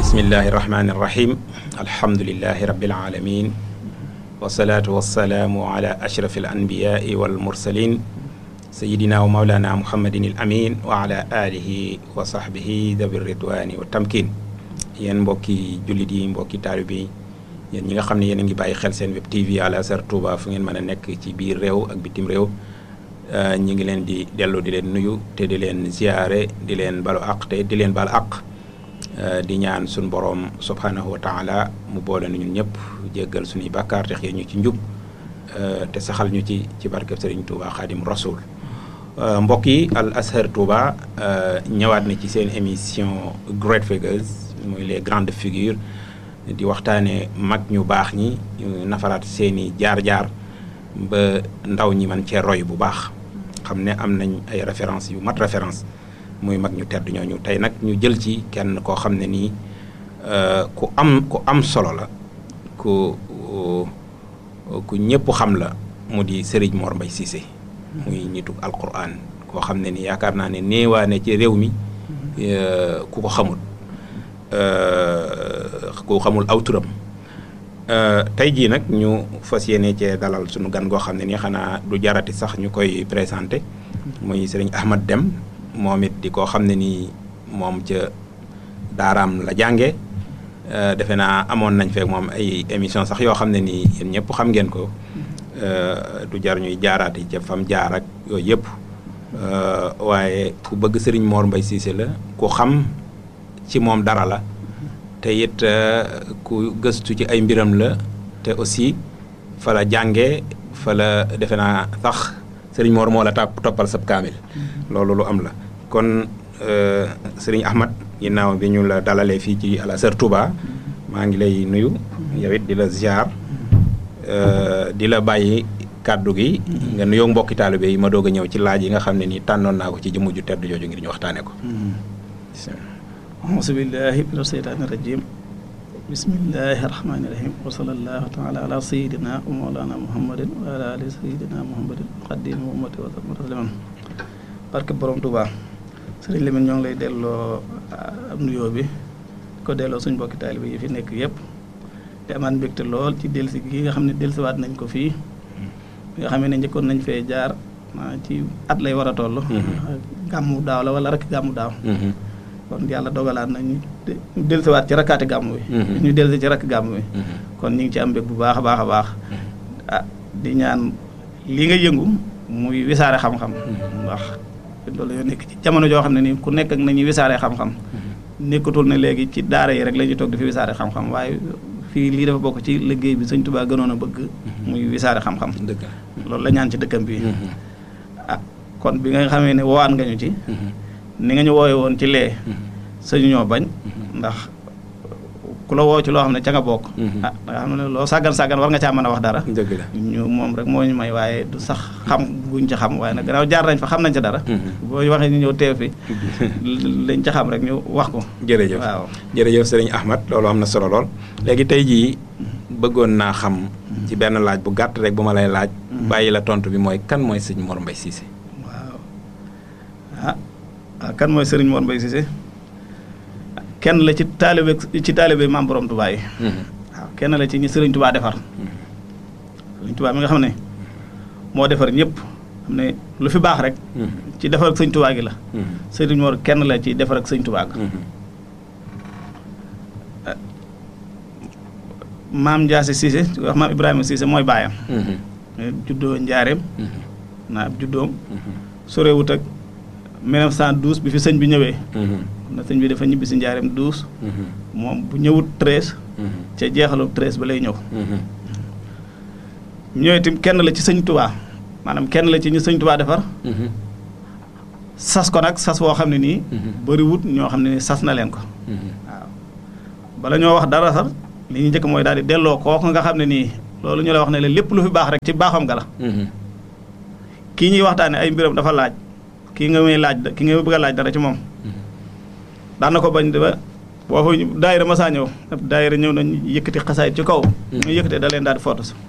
bismillahi irrahmani irrahim alhamdulilahi rabbil alamin wasalaatu wasalaamu ala ashrafi alanbiyai walmursalin sayidina wa maulana muhammadin al amin wa ala alihi wa sahbihi dawi ridwani wa tamkin yéen mbokki jullit yi mbokki taalibe yi yéen ñi nga xam ne yéen a ngi bàyyi xel seen web tv Al Azhar Touba fu ngeen mën a nekk ci biir réew ak bitim réew ñi ngi leen di dellu di leen nuyu te di leen ziyaare di leen balu àq te di leen balu àq di ñaan suñu boroom subhanahu wa taala mu boole nu ñun ñëpp jéggal suñuy bàkkaar te xëy ñu ci njub te saxal ñu ci ci barkeb Sëriñ Touba Xaadim Rasul mbokk yi Al Azhar Touba ñëwaat na ci seen émission Great Figures muy les grandes figures di waxtaanee mag ñu baax ñi nafaraat seeni jaar-jaar ba ndaw ñi man cee roy bu baax xam ne am nañ ay référence yu mat référence muy mag ñu tedd ñooñu tey nag ñu jël ci kenn koo xam ne nii ku am ku am solo la ku ku ñëpp xam la mu di Serigne Mor Mbaye Cissé muy nitu alquran koo xam ne ni yaakaar naa ne néewaane ci réew mi ku ko xamul ku xamul aw turam tey jii nag ñu fas yéene cee dalal suñu gan goo xam ne nii xanaa du jarati sax ñu koy présenté muy Serigne Ahmad Deme moom it di koo xam ne nii moom ca daaraam la jànge defe naa amoon nañ feek moom ay émission sax yoo xam ne nii yéen ñëpp xam ngeen ko du jar ñuy jaaraati ca fam jaar ak yooyu yëpp waaye ku bëgg Serigne Mor Mbaye Cissé la ku xam ci moom dara la te it ku gëstu ci ay mbiram la te aussi fa la jànge fa la defe naa sax Serigne Mor moo la tàpp toppal sab kaamil loolu lu am la kon Serigne Ahmad ginnaaw bi ñu la dalalee fii ci Al Azhar Touba maa ngi lay nuyu yow it di la ziar di la bàyyi kàddu gi nga nuyoo mbokki taalibe yi ma doog a ñëw ci laaj yi nga xam ne nii tànnoon naa ko ci jëmm ju tedd jooju ngir ñu waxtaane ko auzu billahi mina sheytaani rajim bismillahi rahmaani rahim wa sallallahu taala ala sayidina wa mawlana muhammadin wa ala ali sayidina muhammadin xadimi ummati wa tasliman barke borom Tuubaa sëriñ Lamine ñoo ngi lay delloo am nuyoo bi ko delloo suñ mbokki taalibe yi fi nekk yëpp te amaat mbégte lool ci delsi gi nga xam ne delsiwaat nañ ko fii bi nga xam ne njëkkoon nañ fee jaar ci at lay war a toll gàmmu daaw la wala rek gàmmu daaw kon yàlla dogalaat na ñu dellusiwaat ci rakkaati gàmm wi ñu dellusi ci rakk gàmm wi kon ñu ngi ci am mbég bu baax a baax a baax ah di ñaan li nga yëngu muy wisaare xam-xam ndax loolu yoo nekk ci jamono joo xam ne nii ku nekk ak nañuy wisaare xam-xam nekkatul ne léegi ci daara yi rek la ñuy toog di fi wisaare xam-xam waaye fii lii dafa bokk ci liggéey bi Sëñ Tuubaa gënoon a bëgg muy wisaare xam-xam loolu la ñaan ci dëkkam bi ah kon bi nga xamee ne wowaan nga ñu ci ni nga ñu wooye woon ci lee sañu ñoo bañ ndax ku la woo ci loo xam ne ca nga bokk ah da nga xam ne loo sàggan sàggan war nga caa mën a wax dara dëgg la ñu moom rek moo ñu may waaye du sax xam guñ ca xam waaye nag gannaaw jaar nañ fa xam nañ ca dara boo ñu waxee ñu ñëw teew fi lañ ca xam rek ñu wax ko jërëjëf waaw jërëjëf sëriñ Ahmad loolu am na solo lool léegi tey jii bëggoon naa xam ci benn laaj bu gàtt rek bu ma lay laaj bàyyi la tontu bi mooy kan mooy sëñ Mor Mbaye Cissé waaw ah waaw kan mooy Serigne Mor Mbaye Cissé kenn la ci taalibe ci taalibe maam borom Touba yi waaw kenn la ci ñi Serigne Touba defar Serigne Touba mi nga xam ne moo defar ñëpp xam ne lu fi baax rek ci defar ak sëñ Touba gi la Serigne Mor kenn la ci defar ak sëñ Touba ga maam Ndiasse Cissé wax maam Ibrahima Cissé mooy baayam juddoo njaareem naa juddoom sorewut ak 1912 bi fi sëñ bi ñëwee na sëñ bi dafa ñibbi si njaareem 12 moom bu ñëwut 13 ca jeexalu 13 ba lay ñëw ñëwee itam kenn la ci sëñ tubaa maanaam kenn la ci ñu sëñ tubaa defar sas ko nag sas woo xam ne nii bëriwut ñoo xam ne nii sas na leen ko waaw bala ñoo wax dara sax li ñu njëkk mooy daal di delloo kooku nga xam ne nii loolu ñu la wax ne la lépp lu fi baax rek ci baaxam ga la kii ñuy waxtaane ay mbiram dafa laaj kii nga may laaj ki nga bëgg a laaj dara ci moom daan na ko bañ ba boo fa daayira masaa ñëw daayira ñëw nañ yëkkati xasaayit ci kaw ñu yëkkatee da leen daal di fotos